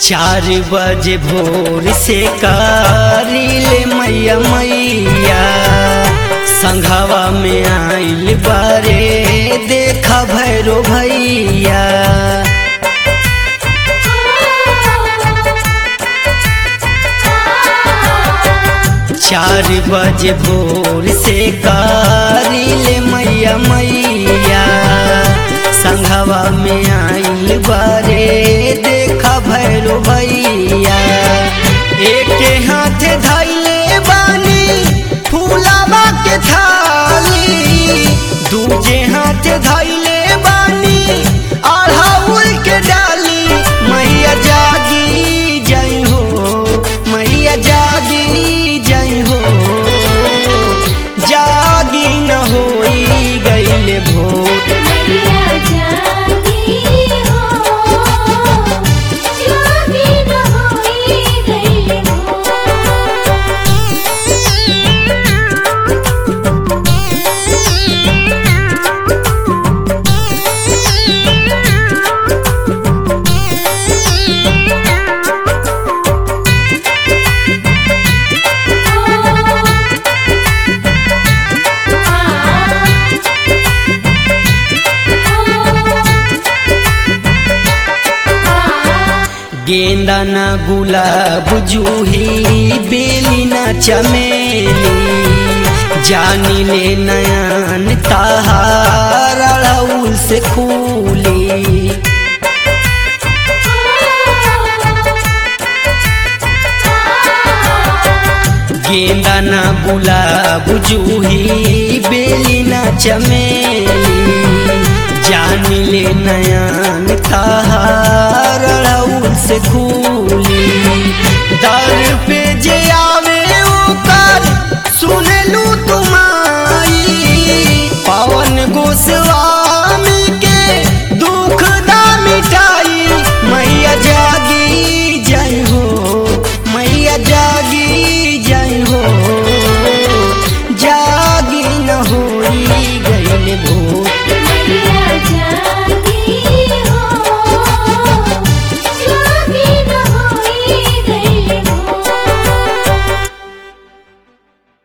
चार बजे भोर से कारिले मैया मैया संघावा में आइल बारे देखा भैरो भैया चार बजे भोर से कारिले मैया मैया संघवा में आइल बारे देखा भैरो भैया एक हाथ धैले बानी फूलावा के थाली दूजे हाथ धैले बानी अढ़ाउल के डाली मैया जागी जई हो मैया जागी जई हो जागी न होई गईले भोर मैया जागी हो जागी न होई गईले हो गेंदा न गुलाब जूही बेली न चमेली जानी ले नयन ताहार अड़हुल से खूली गेंदा न गुलाब जूही बेली न चमेली जान ले नयन ताहार अड़हुल से खूली